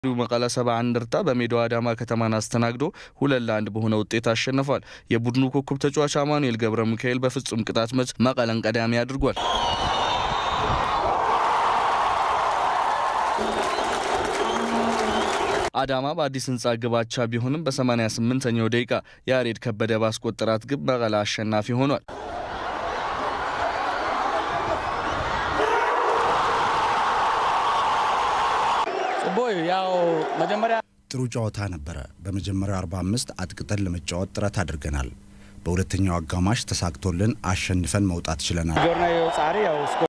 መቀለ ሰባ እንደርታ በሜዳው አዳማ ከተማን አስተናግዶ ሁለት ለአንድ በሆነ ውጤት አሸንፏል። የቡድኑ ኮከብ ተጫዋች አማኑኤል ገብረ ሚካኤል በፍጹም ቅጣት ምት መቀለን ቀዳሚ አድርጓል። አዳማ በአዲስ ህንፃ ግብ አቻ ቢሆንም በ88ኛው ደቂቃ ያሬድ ከበደ ባስቆጠራት ግብ መቀለ አሸናፊ ሆኗል። ጽቦይ ያው መጀመሪያ ጥሩ ጨዋታ ነበረ። በመጀመሪያው 45 አጥቅጠን ለመጫወት ጥረት አድርገናል። በሁለተኛው አጋማሽ ተሳክቶልን አሸንፈን መውጣት ችለናል። ጆርና ጻሪ ያው